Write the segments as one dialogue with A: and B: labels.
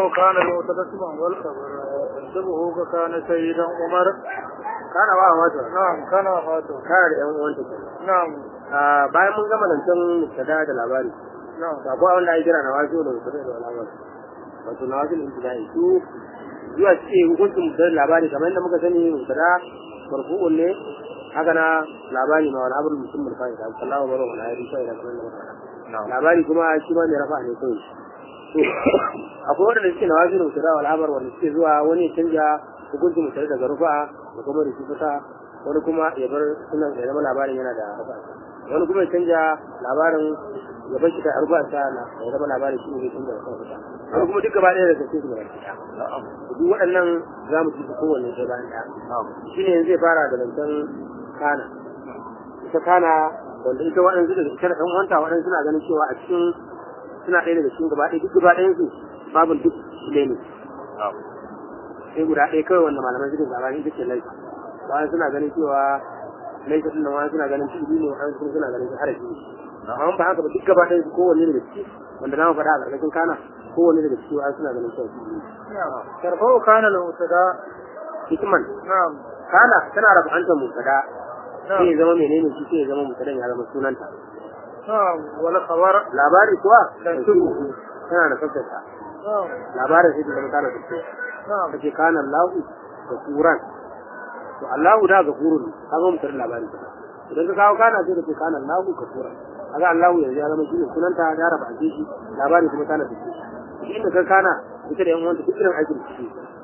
A: وكان المعتد اسما والخبر تنسبه كان سيدا عمر
B: kana ba wato
A: نعم كان وفاته
B: kana da yan uwanta ke
A: نعم
B: bayan mun gama zancen mubtada da labari
A: نعم
B: to akwai wanda ake kira na wasu da mubtada da labari wato na wasu ibtidai su zuwa ce hukuncin mubtada da labari kamar yadda muka sani mubtada marfu'un ne haka na labari ma wal amru mutum bil fa'ida sallahu alaihi wa alihi fa'ida kamar yadda muka faɗa labari kuma shi ma mai rafa ne kawai to akwai wanda suke na wasu da mubtada wal amr wanda suke zuwa wani ya canja hukuncin mubtada daga rufa da kuma da shi fita wani kuma ya bar sunan ya zama labarin yana da rufa wani kuma ya canja labarin ya bar shi da rufa sa na ya zama labarin shi ne zai canja da kansa wani kuma duk gaba ɗaya daga cikin su gaba ɗaya duk waɗannan za mu ci su kowanne sai bayan ɗaya shi ne zai fara da zancen kana ita kana wanda ita waɗansu daga cikin ɗan wanta waɗansu suna ganin cewa a cikin suna ɗaya daga cikin gaba ɗaya duk gaba ɗayan su babin duk ne ne sai guda ɗaya kawai wanda malamai suke zabani ita ce laifa wani suna ganin cewa laifa ɗin nan wani suna ganin shi ne wani kuma suna ganin shi harafi ne amma ba haka ba duk gaba ɗaya su kowanne daga ciki wanda na faɗa a ƙarƙashin kana kowanne daga ciki wani suna ganin cewa shi ne
A: نعم ترفع كان المبتدا
B: hikman
A: نعم
B: kana tana rafa'antar mutada sai ya
A: نعم
B: zama menene shi sai ya zama mutadan ya zama sunanta
A: نعم والخبر
B: labari kuwa
A: تنسبه
B: tana da sassata
A: نعم
B: labarin sai ta zama kana da
A: نعم
B: kace kana Allahu da Quran to Allahu da ga Qur'an kaga mutar labari idan ka kawo kana sai kace kana Allahu ka Quran kaga Allahu yanzu ya zama shi ne sunanta ya raba ake shi labari kuma kana da shi shi inda ka kana ita da yan wanda duk irin aikin shi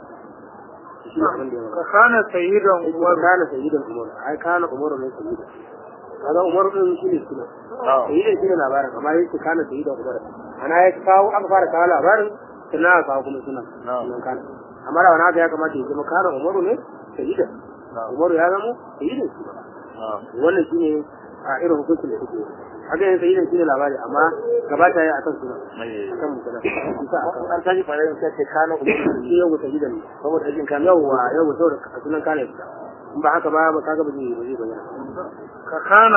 B: shi ne abin da ya wara
A: فكان سيدا
B: wa
A: عمر
B: kana sayyidan Umar ai kana Umar ne sayyidan kaga Umar din shi ne suna sayyidan shi ne labarin amma yake kana sayyidan Umar ana ya kawo aka fara kawo labarin sannan aka kawo kuma sunan sunan kana amma da wani haka ya kamata ya zama kana Umaru ne sayyidan Umaru ya zama sayyidan shi wannan shine a irin hukuncin da suke haka yin sayyidan shine labari amma gabata ya akan sunan akan mutala isa akan
C: an tashi fara yin sai kana
B: shi yau sayyidan ne
C: saboda ajin kan
B: yawwa yau saboda sunan kana ya fita in ba haka ba ba kaga ba zai ba zai bayyana
A: ككان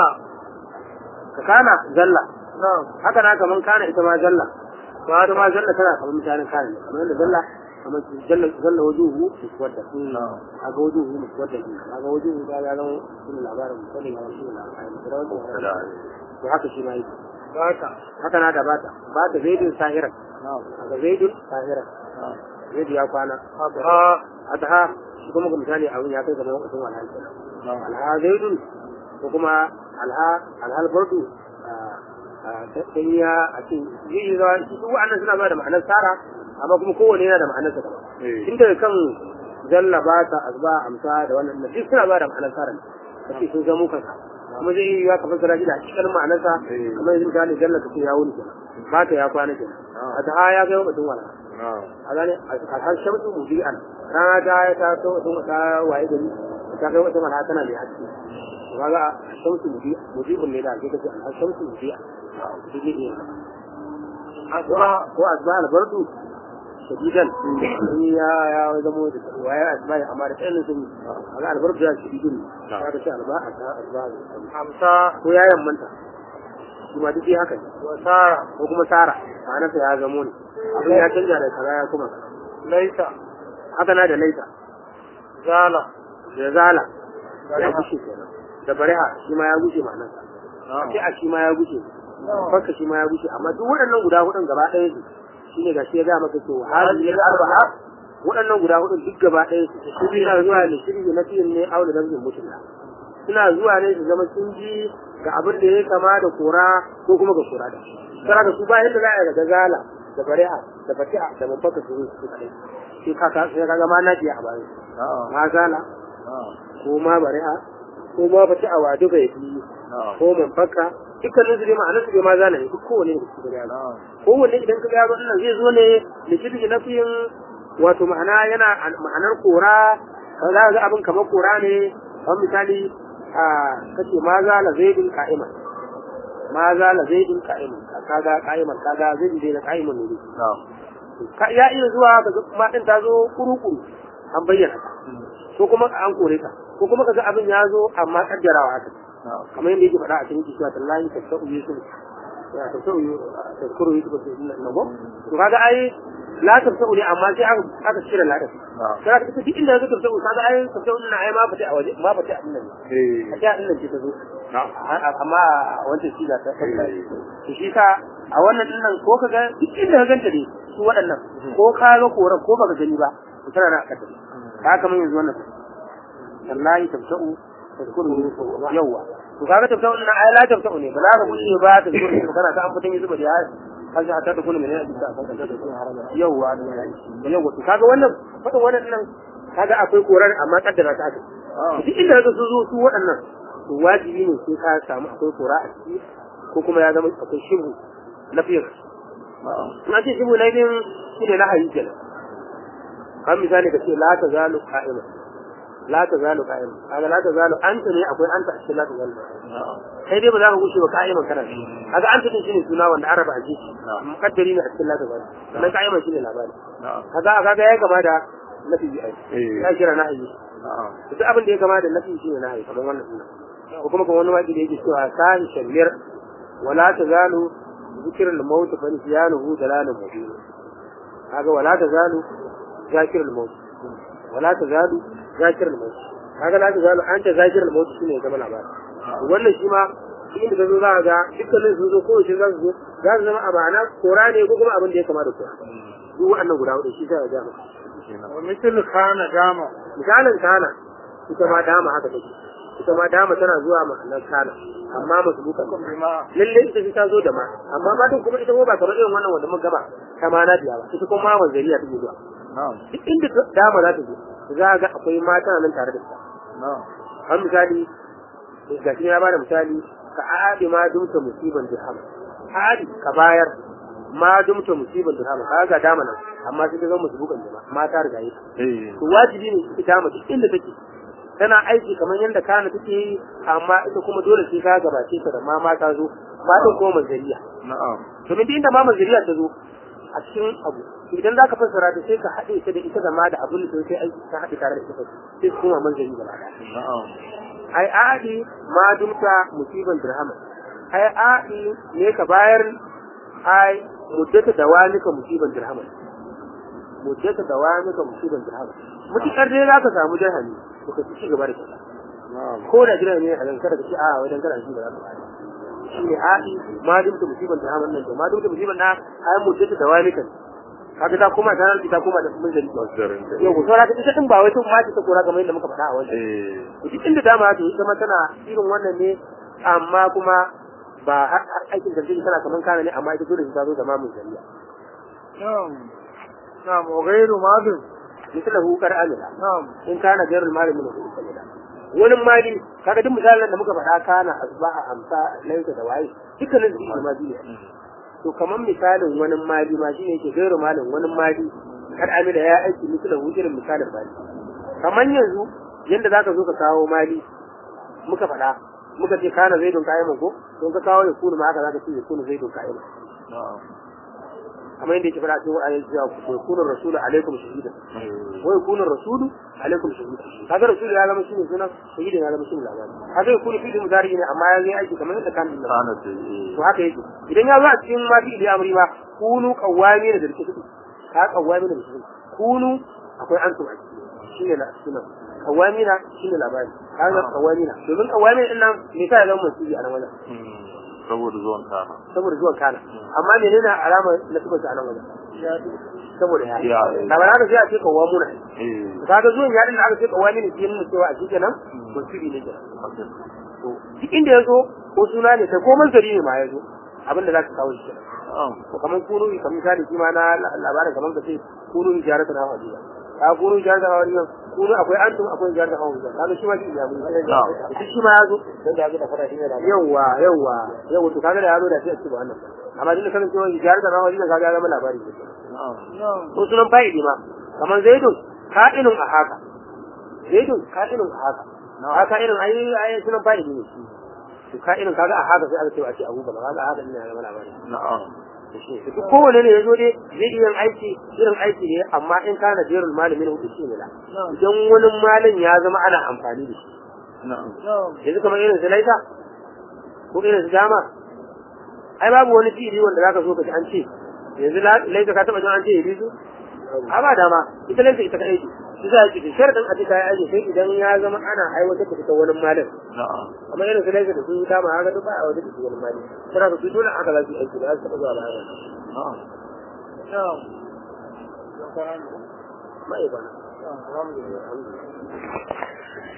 B: ka kana zalla
A: نعم
B: haka na kaman kana ita ma zalla ba ita ma zalla tana kamar mutanen kana ne kamar yadda zalla kamar zalla zalla wajuhu muswadda kaga wajuhu muswadda kaga wajuhu ga ga zama shine labarin muswadda ga shine labarin da to haka shi ma yake
A: باتا
B: haka na da bata bata zaidun sahiran kaga zaidun sahiran zaidu ya kwana
A: أضحى
B: adha shi kuma ga misali abin ya kai kamar lokacin walhal kenan alha zaidun ko kuma alha alhal bardu sanya a cikin zai yi zawa su wa'annan suna ba da ma'anar tsara amma kuma kowane yana da ma'anar sa daban tun daga kan zalla ba ta azba amsa da wannan duk suna ba da ma'anar tsara ne kace sun zamo kanka kuma zai yi ya ka fassara shi da hakikanin ma'anar sa kamar yanzu misali zalla kace ya wuni kenan ba ta ya kwana kenan a ta ya kai lokacin wala a gane a har shamsu mubi'an rana ta ya ta to wata ta waye gari ta kai wata mana tana mai haske kaga shamsu mubi mubibun ne da ake kace al shamsu mubi'a shi ne asba ko asba al bardu shadidan in ya ya zama da waye asba amma da tsayin sun kaga al bardu ya shadidun kaga sai alba asba
A: أمسى
B: ko ya yammanta shi ma duk dai haka ne
A: وسارة
B: ko kuma sara ma'anarsa ya zamo ne abin ya canja da kaza ya kuma
A: ليس
B: haka na da laita
A: زالة
B: da zala ya
A: برهة
B: gushe kenan da bariha shi ma ya gushe ma'anarsa sai a shi ma ya gushe fakka shi ma ya gushe amma duk waɗannan guda hudun gaba ɗaya su shine gashi ya ga maka cewa hadhihi al-arba'a waɗannan guda hudun duk gaba ɗaya su suna zuwa ne shirye na fiyin ne aure da zubin mutum suna zuwa ne su zama sun ji ga abin da ya kama da kora ko kuma ga kora da sai da su ba yadda za a yi da gazala da bari'a da fatiha da mafaka su su kai sai ka ka sai kaga ma na ji a bayan ma zala ko ma bari'a ko ma fatiha wa duka yafi ko mafaka dukkanin su dai ma'anar su dai ma zala ne duk kowane ne su da kowanne idan ka gano wannan zai zo ne likiti na fiyin wato ma'ana yana ma'anar kora za ga abin kamar kora ne kamar misali a kace ma za la zaidin qa'iman ma za la zaidin qa'iman kaga qa'iman kaga zaidin dai na qa'iman ne ka ya iya zuwa kaga ma din ta zo kuru-kuru an bayyana ta ko kuma an kore ta ko kuma kaga abin ya zo amma kaddarawa haka kamar yadda yake faɗa a cikin kishiya tallahi ta sa'u yusuf ya ta sa'u ta kuru yusuf ta inna nago to kaga ai la tabta'u ne amma sai aka aka cire la din sai aka duk inda ya zo tabta'u kaga ai tabta'u din ai ma fata a waje ma fata a nan
A: eh
B: a ta din nan ce ta zo amma wancan shi da ta to shi ka a wannan din nan ko kaga duk inda ka ganta ne su waɗannan ko ka ga koran ko baka gani ba to tana na akata ka kamar yanzu wannan wallahi tabta'u tadkuru yawa to kaga tabta'u din ai la tabta'u ne ba za ka bushe ba ta zuwa ne kana ta an fitan yi zuba da har har sai ta dukuna ne a cikin yawa yawa to kaga wannan fadin wannan din nan kaga akwai koran amma kaddara ta aka duk inda ka su zo su waɗannan to wajibi ne sai ka samu akwai kora a ciki ko kuma ya zama akwai shibu na fiye na ce shibu na biyun shi ne na hayi kenan kan misali ka ce la ta zalu qa'ima la ta zalu qa'ima kaga la ta zalu anta ne akwai anta a cikin la ta zalu kai dai ba za ka gushe ba qa'iman kana shi kaga anta din shine suna wanda araba a jiki mukaddari ne a cikin la ta zalu sannan qa'iman shine labari kaga kaga ya gama da nafi bi ai ya kira na hayi duk abin da ya gama da nafi shine na hayi kamar wannan sunan ko kuma kuma wani waƙi da yake cewa sahi shamir wala tazalu zikr al-maut fa nisyanuhu dalalun mubin kaga wala tazalu zakir al-maut wala tazalu zakir al-maut kaga la tazalu anta zakir al-maut shine ya zama labari wannan shi ma inda ka zo za ka ga dukkanin sun zo kowace za su zo za su zama a ma'ana kora ne ko kuma abin da ya kama da kora duk waɗannan guda hudu shi sai ya ga maka
A: wa misal kana dama
B: misalin kana ita ma dama haka take ita ma dama tana zuwa ma'anar kana amma masu buka lalle ita ta zo da ma amma ma din kuma ita ko ba kamar irin wannan wanda muka gaba ta ma na biya ba ita kuma ma manzariya take zuwa duk inda dama za ta zo za ga akwai mata nan tare da ita an misali ga shi ya bada misali ka aadi ma dumta musiban dirham aadi ka bayar ma dumta musiban dirham ka ga dama nan amma sai ta zama musu bukan jama'a mata riga yi to wajibi ne ita ma duk inda take tana aiki kamar yadda kana take yi amma ita kuma dole sai ka gabace ta da mama ta zo ma din kuma manzariya
A: na'am
B: domin duk inda ma manzariya ta zo a cikin abu idan zaka fassara ta sai ka haɗe ta da ita da ma da abin da sai aiki ka haɗe tare da ita sai su kuma manzari gaba ɗaya
A: na'am
B: ai aadi ma dumta musiban dirham ai aadi ne ka bayar ai muddata dawanika musiban dirham muddata dawanika musiban dirham mutukar dai zaka samu dirhami to ka ci gaba da shi
A: na'am
B: ko da jira ne a dan kada ka ce a wai dan kada shi ba za ka bayar shi ne aadi ma dumta musiban dirham nan to ma dumta musiban na ai muddata dawanika kaga ta koma ta nan ta koma da mun da
A: masdarin da
B: yau ko saura ta ita din ba wai tun ma ta kora kamar yadda muka faɗa a wajen
A: eh
B: duk inda dama ta yi zama tana irin wannan ne amma kuma ba har har aikin da take tana kaman kana ne amma ita dole ta zo da mamun zariya
A: na'am na'am wa ghayru madin
B: misala hu kar amila
A: na'am
B: in kana gairul mali min hu kamila wani mali kaga duk misalan da muka faɗa kana asbaha amsa laisa da waye dukkanin su ne mali ne to kaman misalin wani mali ma shine yake gairu malin wani mali kar amila ya aiki misala hu irin misalin mali kaman yanzu yanda zaka zo ka kawo mali muka faɗa muka ce kana zaidun ka'iman ko don ka kawo ya kunu ma haka zaka ce ya kunu zaidun ka'iman
A: na'am
B: kamar yadda yake faɗa cikin wa'ayin cewa ku ya kunu rasulu alaikum shahidan wa ya kunu rasulu alaikum shahidan kaga rasulu ya zama shine sunan shahidan ya zama shine labari kaga ya kunu fi'il mudari ne amma ya zai aiki kamar yadda kan din
A: kana da eh
B: to haka yake idan ya zo a cikin ma fi'il amri ma kunu qawwami da rike ka qawwami da rike kunu akwai antum a ciki shine la sunan qawwamina shine labari kaga qawwamina domin qawwamina din nan me sa ya zama musulmi a nan wajen
A: saboda zuwan kana
B: saboda zuwan kana amma menene alama na tuba a nan wajen saboda ya
A: Ya,
B: da ba za ka sai a ce qawwamuna
A: eh
B: kaga zuwan yarin da aka ce qawwamina shi ne cewa a cikin nan musulmi ne kenan to duk inda ya zo ko suna ne kai ko manzari ne ma ya zo abin da za ka kawo shi kenan
A: na'am
B: kamar kunu kamar misali shi ma na labarin kamar ka ce kunu jarata na hawa ka kunu jarata na hawa kunu akwai antum akwai jarata na hawa kaga shi ma shi ya mun shi shi ma ya zo
C: dan da ga fara shi ne da
B: yawa yawa yawa to kaga da ya zo da sai a ce ba wannan amma din kan cewa jarata na hawa kaga ya zama labari ne
A: na'am
B: ko sunan fa'idi ma kamar zaidun ka'inun a haka zaidun ka'inun a haka a ka'inun ai ai sunan fa'idi ne to ka'inun kaga a haka sai aka ce a ce abu ba kaga a haka ina zama labari
A: na'am
B: duk kowane ne ya zo dai zai iya aiki irin aiki ne amma in kana jerul malamin hudu shi ne la idan wani malin ya zama ana amfani da shi
A: na'am
B: yanzu kamar irin su laisa ko irin su dama ai babu wani fi'ili wanda zaka so ka ji an ce yanzu la- laisa ka taba jin an ce yalisu a ba dama ita laisa ita kaɗai ce shi za a ce sharadin a cika ya aje sai idan ya zama ana aiwatar da ita wani malin
A: na'am
B: amma irin su laisa da su dama haka duk ba a aiwatar da su wani malin suna da su dole haka za su yi aiki da za su taɓa zuwa ba haka
A: na'am na'am dan kwana ne
B: ma'aikata
A: alhamdulillah
B: alhamdulillah